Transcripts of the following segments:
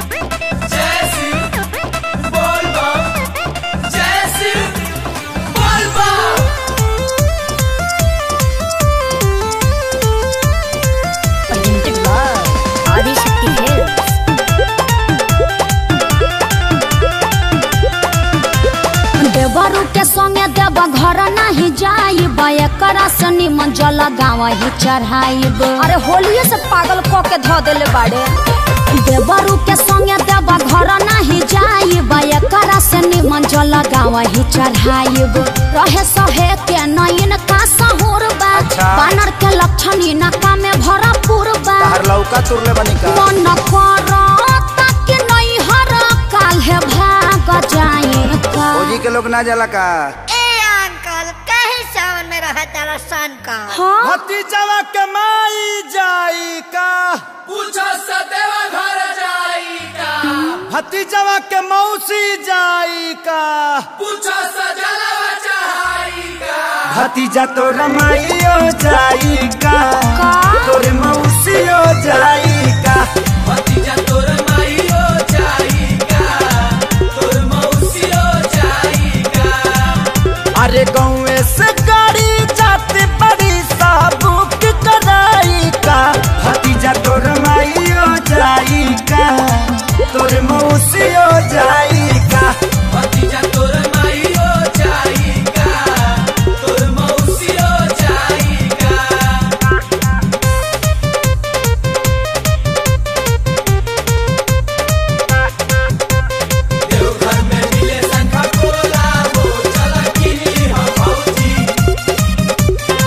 जय शिव बोल बम जय शिव बोल बम presented by Adishakti Hills. देवरू के संगे देव घर नहीं जाई एकरा से निमन जल गाँव ही चढ़ाइब अरे होलिये से पागल क के धो देले बाड़े देवरू के संगे देव घर नहीं जाई एकरा से निमन जल गाँव ही चढ़ाइब रहे सहे के नयन का सहूर बा अच्छा। बानर के लक्षण इनका में भरपूर बा तार लौका तुरले बनी का मन करता कि नहीं हर काल है भाग जाए का फौजी के लोग ना जाला का ए अंकल कहीं सावन में रहा तारा सन का हाँ भतीजवा के माई जाई का पूछो सदैव घर जाई का भतीजवा के मौसी जाई का पूछो सजलवा चढ़ाई का भतीजा तो रमाइयो जाई का का? तोरे मौसियो जाई का भतीजा तोर माईयो जाई का तोर मौसियो जाई का अरे गाँव से गाड़ी जाते बड़ी साबुक कराई का भतीजा तो रमाइयो जाई का तोरे मौसियो जाई का भतीजा तोर माईयो जाई का तोर मौसियो जाई का देवघर में मिले शंखा पोला हो चला किनी हम फौजी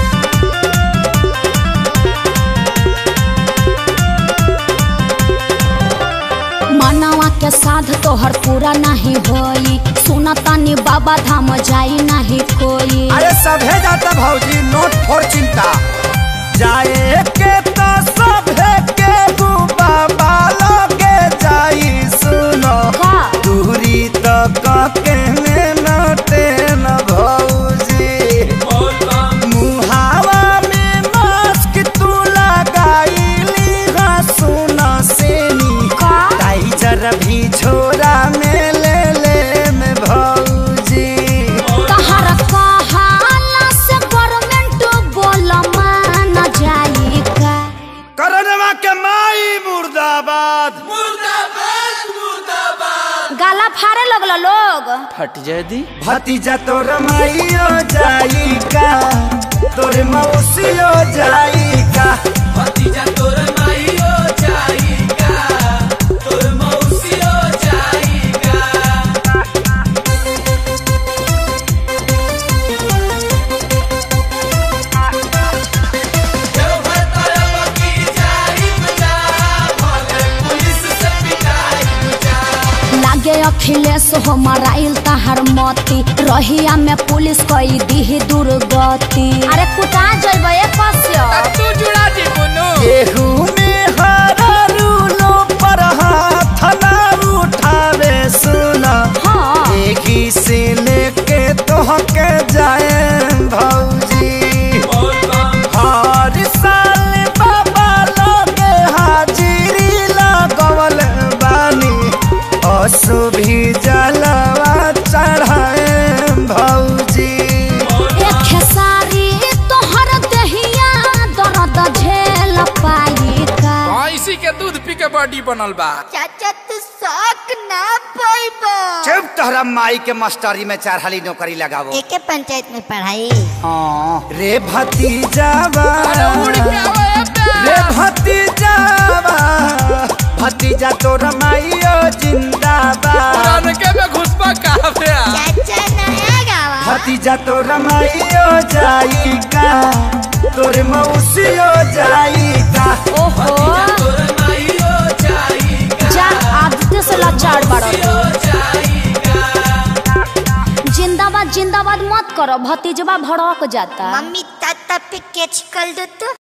मनवा के साध तोहर पूरा नहीं होई सुना तानी बाबा धाम जाई नहीं कोई अरे सभे जाता भौजी नोट फोर चिंता जाए के तो सभे के बाबा लगे जाई सुनो का दूरी तो कके नटे न भौजी बोल बम मुहावा में मास्क तू लगाईली हा सुना सेनी का ताई जरा भी छोरा में ले ले में भौजी तहर कहाला से गवर्नमेंट बोल मान जाई का करनवा के माई मुर्दाबाद मुर्दाबाद मुर्दाबाद गाला फाड़े लगल लोग फट जाए दी भतीजा तोर माइयो जाई का तोर मौसियो जाई का भतीजा तोर माईयो जाई का तोर मौसियो जाई का देवघर तरफ की जाई बजा भले पुलिस से पिटाई बजा लागे अखिलेश हो मराइल तहर मती रहिया में पुलिस कई दी दुर्गति अरे कुटा जइबे कस्य तू जुड़ा दी बुनु गेहूं में हरा रूलो पर हाथ ना उठावे सुना हाँ एही से लेके तोहके जाए भौजी बोल बम हर साल बाबा लगे हाजिरी लगवल बानी असु भी जलवा चढ़ाए भौजी एक खेसारी तोहर दहिया दर्द झेल पाई का भैंसी के दूध पी के बॉडी बनल बा चाचा तू शौक ना पाइबा चुप तोहरा माई के मास्टरी में चारहाली नौकरी लगावो एके पंचायत में पढ़ाई हाँ रे भतीजावा उड़ के आवे रे भतीजावा भतीजा तोर माइयो जिंदाबाद के में घुसपा काफे चाचा नया गावा भतीजा तोर माइयो जाई का तोर मौसियो जाई का ओहो तोर माईयो जाई का जा आदित्य से लाचार बाड़ो जाई का जिंदाबाद जिंदाबाद मत करो भतीजवा भड़क जाता मम्मी ताता पे कैच कर दो तो